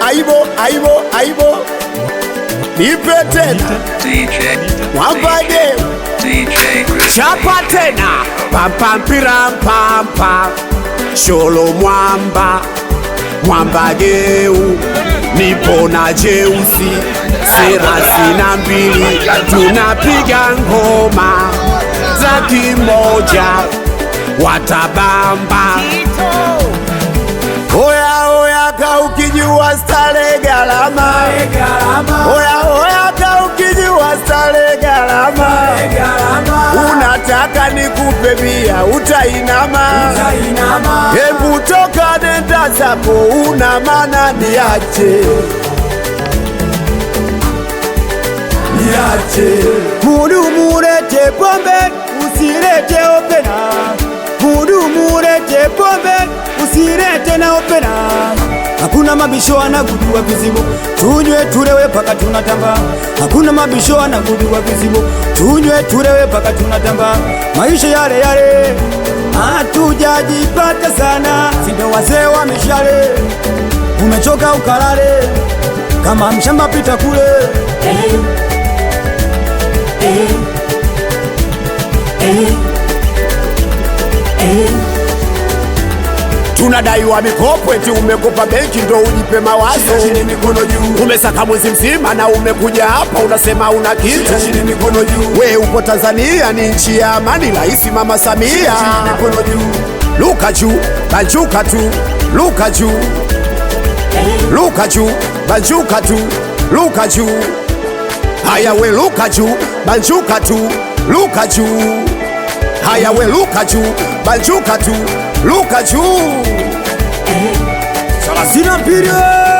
aibo aibo aibo nipe tena DJ, mwambade DJ Chris. chapa tena pampampiram-pampa sholo mwamba mwamba geu nipo na jeusi serasi na mbili tunapiga ngoma za kimoja watabamba oya oya ka ukijua stare galama oya oya ka ukijua stare galama unataka nikupe bia utainama hebu toka nenda zako una mana niache niache mudumu ulete pombe usirete opena mudumu ulete pombe usirete na opena hakuna mabisho anagudua vizibo tunywe tulewe paka tunatamba hakuna mabisho anagudua vizibo tunywe tulewe paka tunatamba maisha yale yale hatujajipata sana sindo wazee wa mishale umechoka ukalale kama mshamba pita kule tunadaiwa mikopo eti umekopa benki ndo ujipe mawazo chini mikono juu umesaka mwezi mzima na umekuja hapa unasema una kitu chini mikono juu we upo Tanzania ni nchi ya amani rahisi mama Samia chini mikono juu luka juu banjuka tu luka juu luka juu banjuka tu luka juu haya we luka juu banjuka tu luka juu haya we luka juu banjuka tu luka juu thelathini na mbili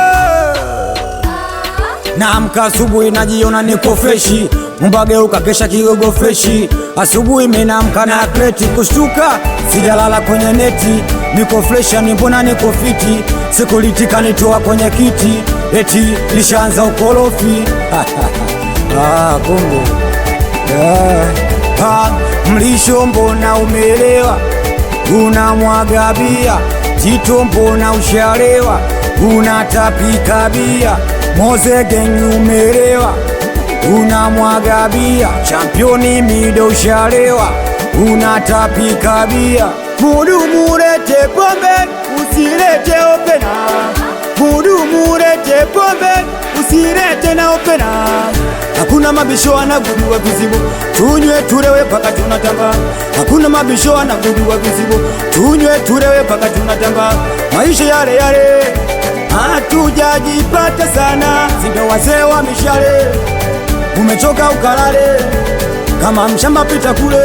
Naamka asubuhi najiona niko freshi, mbageuka kesha kigogo freshi. Asubuhi menamka na kreti kushtuka, sijalala kwenye neti, niko fresha ni mbona niko fiti, sikulitika nitoa kwenye kiti, eti lishaanza ukorofi ah, kumbe ah, ah, mlisho mbona umeelewa, unamwaga bia Tito mbona ushalewa, unatapika bia Mozegen umelewa, unamwaga bia Championi mido ushalewa, unatapika bia mudumu ulete pombe usirete opena mudumu ulete pombe usirete na opena hakuna mabisho anagudua vizibo tunywe tulewe paka tunatamba hakuna mabisho anagudua vizibo tunywe tulewe paka tunatamba maisha yale yale hatujajipata sana sindo wazee wa mishale umechoka ukalale kama mshamba pita kule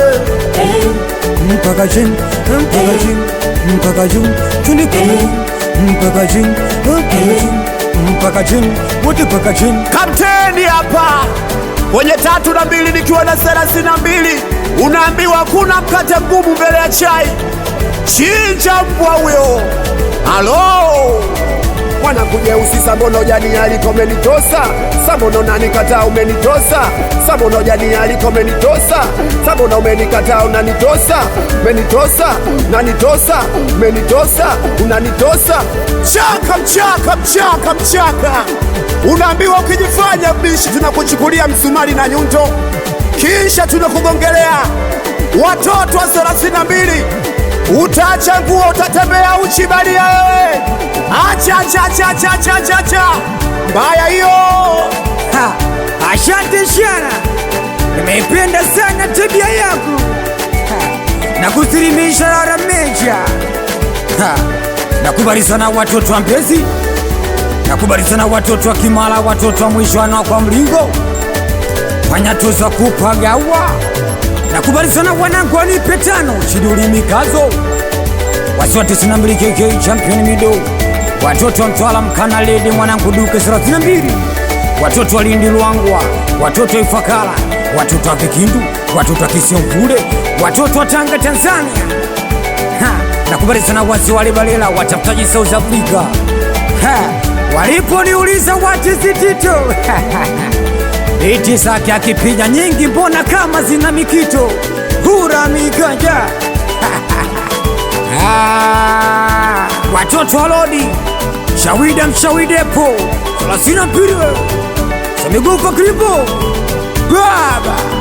mpaka chini mpaka chini mpaka chini chini kule mpaka chini mpaka chini mpaka chini wote mpaka chini kapteni hapa kwenye tatu na mbili nikiwa na thelathini na mbili unaambiwa kuna mkate mgumu mbele ya chai chinja mbwa huyo halo mwanakujeusi sambono jani aliko umenitosa sambono nanikataa umenitosa sambono jani aliko umenitosa sambono umenikataa unanitosa umenitosa unanitosa umenitosa unanitosa chaka mchaka mchaka mchaka unaambiwa ukijifanya mbishi tunakuchukulia msumari na nyundo kisha tunakugongelea watoto wa thelathini na mbili utaacha nguo utatembea uchi balia wewe acha acha acha acha acha acha acha mbaya hiyo Ha, Asante sana, nimeipenda sana tabia yako Ha, na kusilimisha rara meja. Ha, Nakubali sana watoto wa Mbezi, nakubali sana watoto wa Kimara, watoto wa Mwishwana kwa Mlingo, wanyatuza kupagawa. Nakubali sana wanangu wanipe tano chiduli mikazo wasiwa 92 KK champion mido watoto wa Mtwala mkana ledi mwanangu duke 32 watoto wa Lindi Luangwa watoto wa Ifakara watoto wa Vikindu watoto wa Kisiomvule watoto wa Tanga Tanzania ha, nakubali sana wasi wale balela watafutaji South Africa ha, waliponiuliza watizitito iti zake akipiga nyingi mbona kama zina mikito hura miganja Ah, watoto wa lodi Shawida mshawidepo thelathini na mbili Samigufa kripo baba